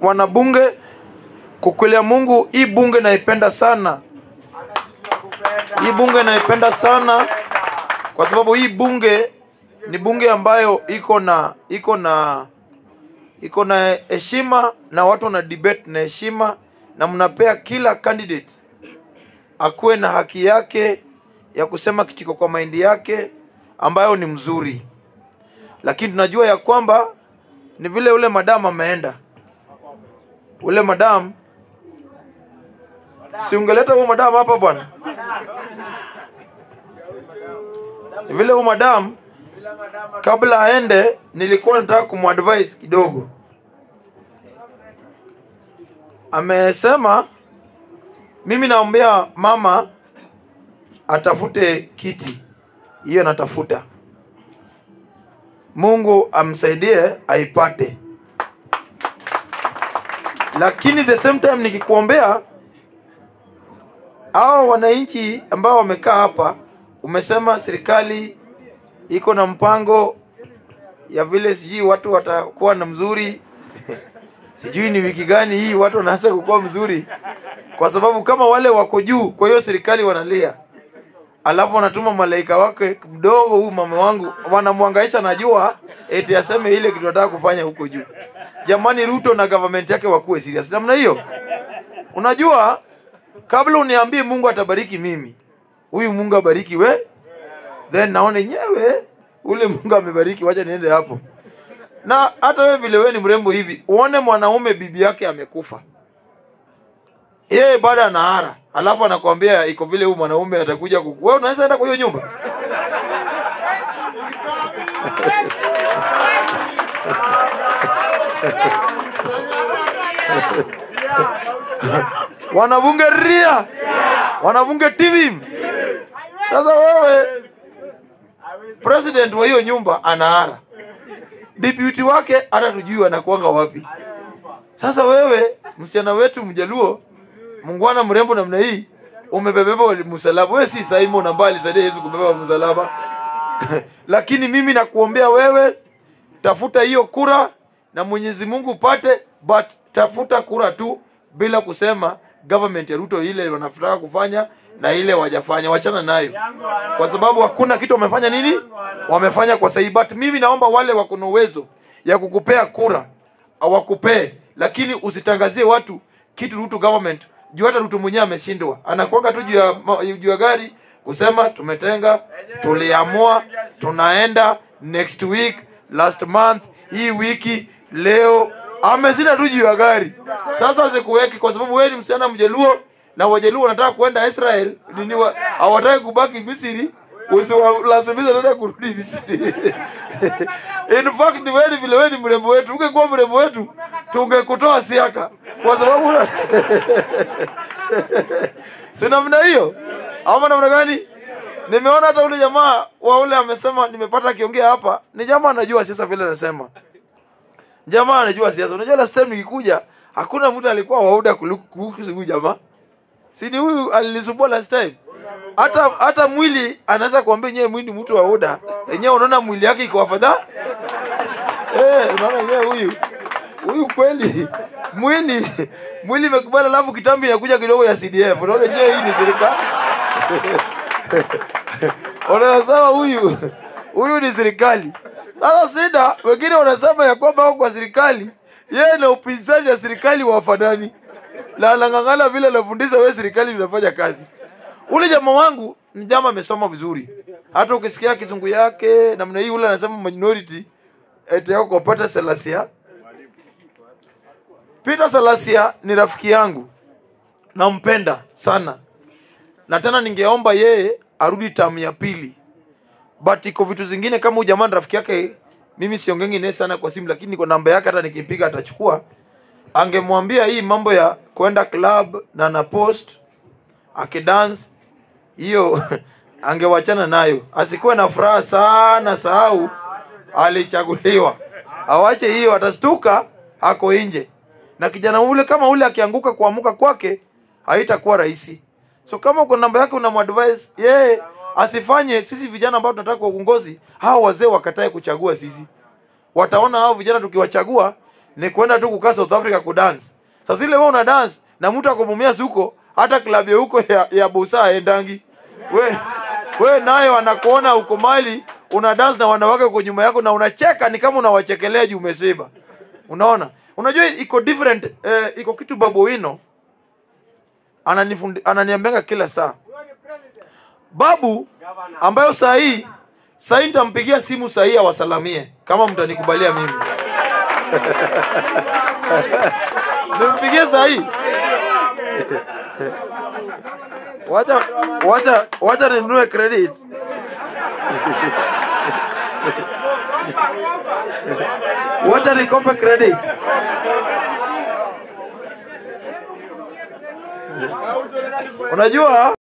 wanabunge, kukwelea Mungu, hii bunge naipenda sana, hii bunge naipenda sana kwa sababu hii bunge ni bunge ambayo iko na iko na iko na heshima na watu wana debate na heshima, na mnapea kila candidate akuwe na haki yake ya kusema kitiko kwa maindi yake ambayo ni mzuri, lakini tunajua ya kwamba ni vile ule madamu ameenda, ule madamu si ungeleta huyo madamu hapa bwana, ni vile huyo madamu kabla aende, nilikuwa nataka kumadvise kidogo. Amesema mimi naombea mama atafute kiti, hiyo natafuta. Mungu amsaidie aipate, lakini the same time nikikuombea hao wananchi ambao wamekaa hapa, umesema serikali iko na mpango ya vile sijui watu watakuwa na mzuri sijui ni wiki gani hii watu wanaanza kukuwa mzuri, kwa sababu kama wale wako juu, kwa hiyo serikali wanalia, alafu wanatuma malaika wake mdogo, huyu mama wangu, wanamwangaisha najua eti aseme ile kitu nataka kufanya huko juu. Jamani, Ruto na government yake wakuwe serious namna hiyo. Unajua, kabla uniambie Mungu atabariki mimi, huyu Mungu abariki we, then naona yenyewe ule Mungu amebariki, wacha niende hapo. Na hata wewe vile wewe ni mrembo hivi, uone mwanaume bibi yake amekufa, yeye bado anahara, alafu anakwambia iko vile huyu mwanaume atakuja kuku. Wewe unaweza enda kwa hiyo nyumba? wanabunge ria, wanabunge TV. Sasa wewe president wa hiyo nyumba anahara, deputy wake hata tujui anakuanga wapi. Sasa wewe msichana wetu mjaluo mungwana mrembo namna hii umebebeba msalaba. Wewe si Simon ambaye alisaidia Yesu kubeba msalaba lakini mimi nakuombea wewe, tafuta hiyo kura na Mwenyezi Mungu upate, but tafuta kura tu bila kusema government ya Ruto ile wanataka kufanya na ile wajafanya, wachana nayo, kwa sababu hakuna kitu wamefanya. Nini wamefanya kwa sahihi? But mimi naomba wale wako na uwezo ya kukupea kura awakupee, lakini usitangazie watu kitu Ruto government juu hata Ruto mwenyewe ameshindwa, anakwanga tu juu ya ma- juu ya gari kusema tumetenga, tuliamua, tunaenda next week, last month, hii wiki, leo ameshinda tu juu ya gari. Sasa sikuweki kwa sababu wewe ni msichana Mjaluo na Wajaluo wanataka kuenda Israel, nini wa- hawataki kubaki Misri, usiwalazimisha tena kurudi Misri. In fact ni wewe vile wewe ni mrembo wetu, ungekuwa mrembo wetu tungekutoa siaka kwa sababu una- si namna hiyo ama namna gani? Nimeona hata ule jamaa wa ule amesema, nimepata akiongea hapa, ni jamaa anajua siasa vile anasema, jamaa anajua siasa. Unajua last time nikikuja hakuna mtu alikuwa wauda kuliko kuhusu huyu jamaa, si ni huyu alinisumbua last time. Hata hata mwili anaweza kuambia nyewe mwili mtu wa uda yenyewe, unaona mwili yake iko afadhali eh, unaona yenyewe huyu huyu kweli mwili mwili imekubali, alafu kitambi inakuja kidogo ya CDF. Unaona je, hii ni serikali? Unasema huyu huyu ni serikali. Sasa sida wengine wanasema ya kwamba wako kwa serikali, yeye na upinzani na serikali wafanani, na anang'ang'ana vile anafundisha wewe serikali inafanya kazi. Ule jamaa wangu ni jamaa amesoma vizuri, hata ukisikia kizungu yake namna hii, ule anasema minority eti yako kwa Peter Salasia. Peter Salasia ni rafiki yangu, nampenda sana, na tena ningeomba yeye arudi tamu ya pili, but iko vitu zingine kama huyu jamaa ni rafiki yake, mimi siongengi naye sana kwa simu, lakini niko namba yake, hata nikipiga atachukua. Angemwambia hii mambo ya kwenda club na na post akidance hiyo angewachana nayo, asikuwe na furaha sana, sahau alichaguliwa, awache hiyo, atastuka ako nje. Na kijana ule kama ule akianguka, kuamuka kwake haitakuwa rahisi. So kama uko namba yake unamadvise yeye asifanye sisi vijana ambao tunataka kwa uongozi, hao wazee wakatae kuchagua sisi. Wataona hao vijana tukiwachagua ni kwenda tu kukaa South Africa kudance. Sasa zile wewe una dance na mtu akumumia huko, hata klabu ya huko ya, ya Busa endangi. We we nayo anakuona uko mali una dance na wanawake uko nyuma yako na unacheka ni kama unawachekelea juu umesiba. Unaona? Unajua iko different eh, iko kitu Babu Wino ananifundi ananiambianga kila saa. Babu ambayo saa hii saa hii nitampigia simu saa hii awasalamie kama mtanikubalia mimi. Nimpigie saa hii. Wacha wacha wacha ninunue credit. Wacha nikope credit. Unajua